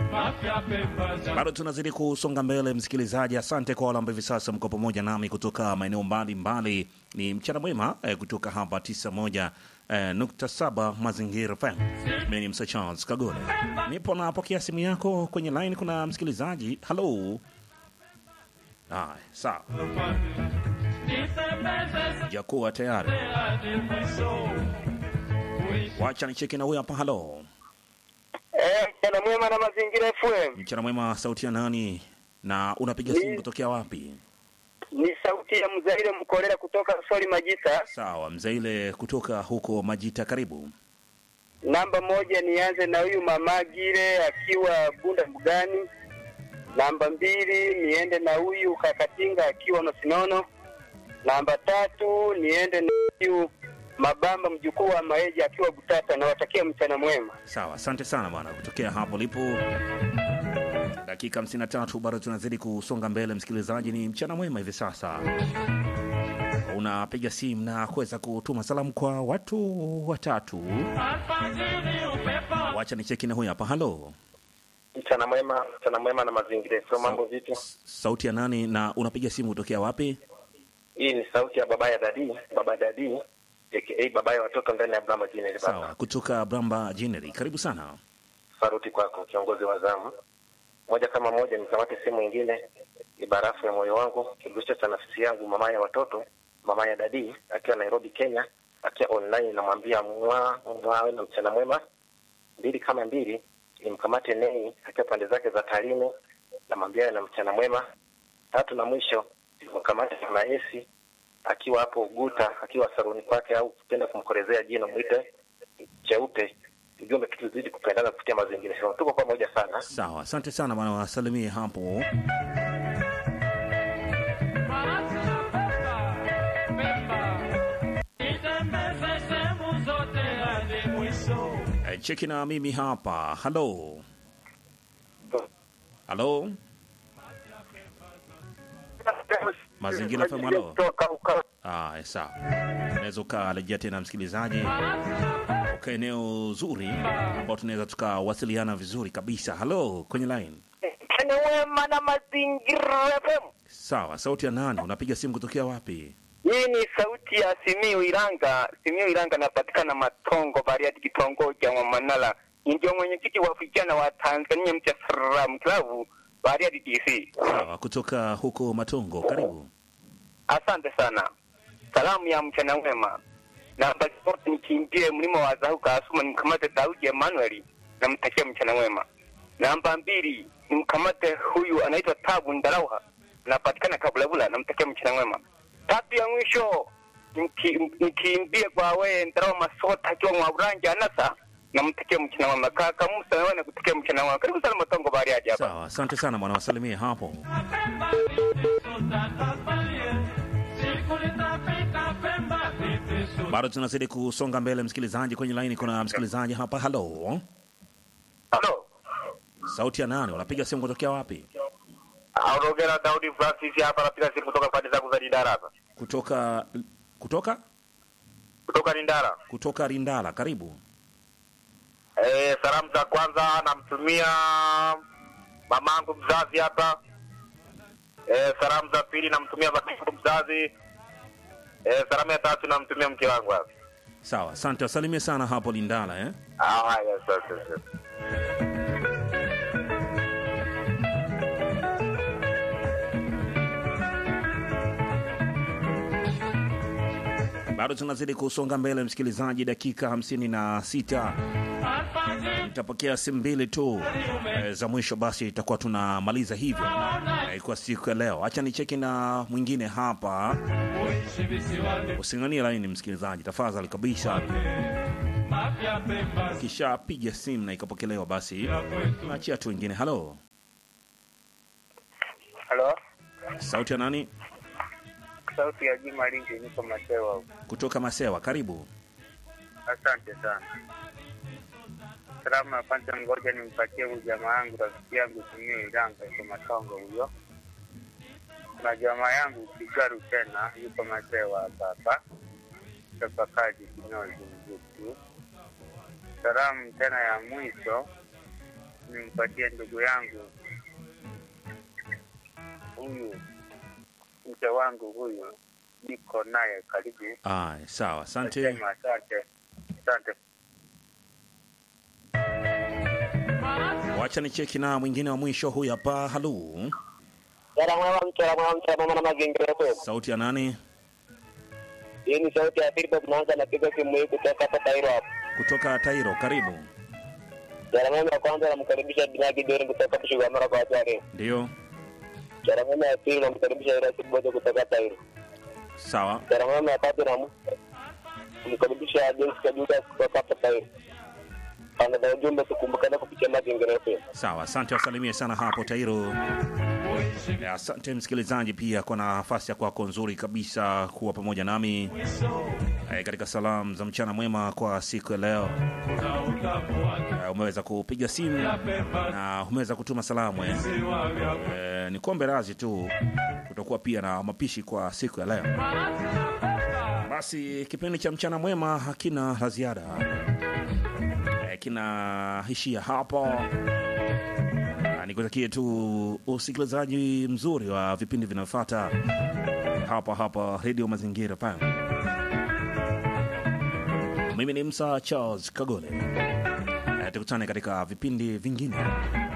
Bado tunazidi kusonga mbele, msikilizaji. Asante kwa wale ambao hivi sasa mko pamoja nami kutoka maeneo mbalimbali. Ni mchana mwema eh, kutoka hapa 91 eh, nukta saba Mazingira FM. Mimi ni Msa Charles Kagole, nipo napokea simu yako kwenye line. Kuna msikilizaji. Halo, haya, sawa, jakuwa tayari, wacha nicheki na huyu hapa. Halo, Eh, mchana mwema na mazingira FM. mchana mwema, sauti ya nani na unapiga simu kutokea wapi? Ni sauti ya Mzaire Mkolera kutoka Soli Majita. Sawa, mzaile kutoka huko Majita, karibu. Namba moja nianze na huyu Mamagire akiwa Bunda Mbugani. Namba mbili niende na huyu Kakatinga akiwa Masinono. Namba tatu niende na huyu Mabamba mjukuu wa Maeja akiwa Butata. Nawatakia mchana mwema. Sawa, asante sana bwana, kutokea hapo lipo. Dakika 53 bado tunazidi kusonga mbele, msikilizaji. Ni mchana mwema hivi sasa, unapiga simu na kuweza kutuma salamu kwa watu watatu. Wacha ni cheki na huyu hapa. Halo, Mchana mwema, mchana mwema na mazingira. So mambo vipi? sauti ya nani na unapiga simu kutokea wapi? Hii ni sauti ya baba ya dadi, baba dadi aka baba ya watoto ndani ya Brahma Jini Sawa, Baba. kutoka Bramba Jineri, karibu sana. Saruti kwako kiongozi wa zamu. Moja kama moja nikamate simu nyingine ni barafu ya moyo wangu, kiguso cha nafsi yangu, mama ya watoto, mama ya dadi akiwa Nairobi, Kenya, akiwa online namwambia mwa mwa na mchana mwema. Mbili kama mbili nimkamate Nei akiwa pande zake za Tarime, namwambia na mchana mwema. Tatu na mwisho nimkamate mama Esi akiwa hapo Uguta, akiwa saruni kwake, au kupenda kumkorezea jina mwite cheupe. Ujumbe kitu zidi kupendana kupitia mazingira. Sema tuko pamoja sana. Sawa, asante sana bwana, wasalimie hapo. Eh, cheki na mimi hapa. Halo, halo, Mazingira FM, halo. Ah, sawa, unaweza ukarejea tena msikilizaji, uka eneo zuri ambao tunaweza tukawasiliana vizuri kabisa. Halo, kwenye line. Mchana mwema na mazingira FM. Sawa, sauti ya nani? Unapiga simu kutokea wapi? Hii ni sauti ya Simiu Iranga. Simiu Iranga napatikana Matongo, Bariadi, kitongoji cha Mwamanala. Ndio mwenyekiti wa vijana wa Tanzania Mcha Salam Club Bariadi DC. Sawa, kutoka huko Matongo, karibu. Asante sana. Salamu ya mchana mwema. Namba zote nikimbie mlima wa Zahuka Asuma nimkamate Daudi Emmanuel namtakia mchana mwema. Namba mbili nimkamate huyu anaitwa Tabu Ndalauha napatikana Kabulabula namtakia mchana mwema. Tatu ya mwisho niki- nikimbie kwa wewe Ndalauha Masota akiwa Mwaburanja Anasa namtakia mchana mwema. Kaka Musa wewe nakutakia mchana mwema. Karibu sana Matongo Bariadi hapa. Sawa, asante sana bwana, wasalimie hapo. Bado tunazidi kusonga mbele, msikilizaji. Kwenye laini kuna msikilizaji hapa. Halo, Halo. sauti ya nani? Unapiga simu kutokea wapi? Aurogera Daudi Francis hapa napiga simu kutoka pande zangu za Lindara hapa. Kutoka kutoka Kutoka Lindara. kutoka Rindala, karibu. Eh, salamu za kwanza namtumia mamangu mzazi hapa. Eh, salamu za pili namtumia babangu mzazi. Eh, salamu ya tatu namtumia mke wangu hapa. Sawa, asante, wasalimie sana hapo Lindala eh? Ah, haya, asante. asante. Bado tunazidi kusonga mbele, msikilizaji, dakika hamsini na sita nitapokea simu mbili tu e, za mwisho, basi itakuwa tunamaliza hivyo e, kwa siku ya leo. Acha nicheki na mwingine hapa, using'anie laini msikilizaji, tafadhali kabisa. Kisha piga simu na ikapokelewa, basi naachia tu wengine. Halo, Halo. sauti ya nani? Sauti ya Juma Lingi niko Masewa huko. Kutoka Masewa, karibu. Asante sana. Salamu ya kwanza, ngoja nimpatie huyu jamaa yangu rafiki yangu Simiu Iranga yuko Matongo huyo. Kuna jamaa yangu Kigaru tena yuko Masewa hapa hapa Tafakaji Kinyozi Mzutu. Salamu tena ya mwisho nimpatie ndugu yangu huyu mke wangu huyu, niko naye karibu. Aya, sawa, asante. Nasema asante, asante. Wacha ni cheki na mwingine wa mwisho huyu hapa. Halu, Mchana mwema, mchana mwema, mchana mwema na mazingira yetu. sauti ya nani? Hii ni sauti ya Philip Mwanza, napiga simu hii kutoka hapa Tairo hapa. Kutoka Tairo, karibu. Mchana mwema ya kwanza namkaribisha Binagi Dori kutoka Kushigamara kwa Ajari. Ndio, Mchana mwema ya pili namkaribisha Irasi Bodo kutoka Tairo. sawa. Mchana mwema ya tatu namkaribisha James Kajuda kutoka hapa Tairo. Pande za ujumbe tukumbukane kupitia mazingira yetu. Sawa, asante, wasalimie sana hapo Tairo. Eh, Asante msikilizaji pia kwa nafasi ya kwako nzuri kabisa kuwa pamoja nami eh, katika salamu za mchana mwema kwa siku ya leo. Eh, umeweza kupiga simu na umeweza kutuma salamu eh. Eh, ni kuombe razi tu, kutakuwa pia na mapishi kwa siku ya leo. Basi kipindi cha mchana mwema hakina la ziada eh, kinaishia hapo. Na nikutakie tu usikilizaji mzuri wa vipindi vinavyofuata hapa hapa Radio Mazingira FM. Mimi ni Msa Charles Kagole. Eh, tukutane katika vipindi vingine.